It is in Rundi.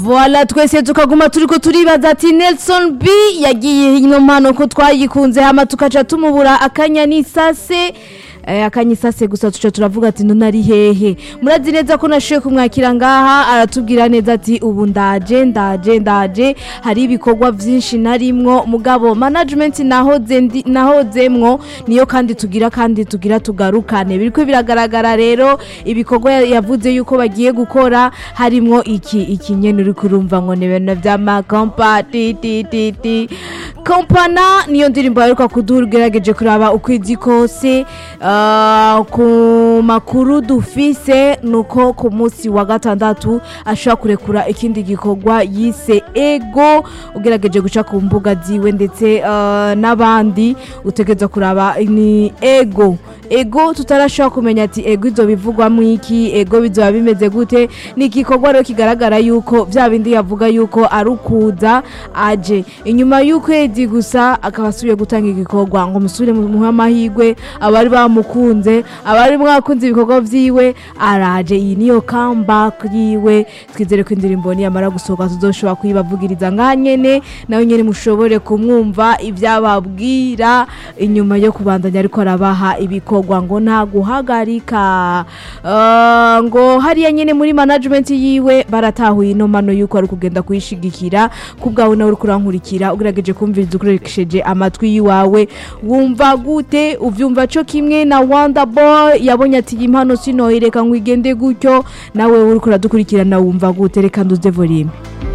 voila twese tukaguma turiko turibaza ati Nelson B yagiye ino mpano ko twayikunze hama tukaca tumubura akanya n'isase eh, akanyisase gusa tuca turavuga ati none ari hehe murazi neza ko nashoye kumwakira ngaha aratubwira neza ati ubu ndaje ndaje ndaje hari ibikorwa vyinshi narimwo mugabo management nahoze ndi nahozemwo niyo kandi tugira kandi tugira tugarukane biriko biragaragara rero ibikorwa ya- yavuze yuko bagiye gukora harimwo iki iki nyene uri kurumva ngo ni bintu vy'amakompa ti ti ti ti kompana niyo ndirimbo yaheruka kuduha ugerageje kuraba ukwezi kose ah, ku makuru dufise nuko ku munsi wa gatandatu ashobora kurekura ikindi gikorwa yise ego ugerageje guca ku mbuga ziwe ndetse ah, n'abandi utegereza kuraba ni ego ego tutarashobora kumenya ati ego izo bivugwamo iki ego bizoba bimeze gute ni igikorwa rero kigaragara yuko bya bindi yavuga yuko ari ukuza aje inyuma y'ukwezi gusa akaba asubiye gutanga igikorwa ngo musubire muhe amahirwe abari bamukunze abari mwakunze ibikorwa vyiwe araje iyi niyo comeback yiwe twizere ko indirimbo niyamara gusohoka tuzoshobora kuyibavugiriza ngaha nyene nawe nyene mushobore kumwumva ivyababwira inyuma yo kubandanya ariko arabaha ibikorwa ngo nta guhagarika Ah, ngo hariya nyene muri management yiwe baratahuye ino mano yuko ari kugenda kuyishigikira kubwawe nawe uri kurankurikira ugerageje kumviriza ukoresheje amatwi yiwawe wumva gute uvyumva co kimwe na Wonder Boy yabonye ati iyi mpano sinoyireka ngo igende gutyo nawe uri kuradukurikirana wumva gute reka nduze volume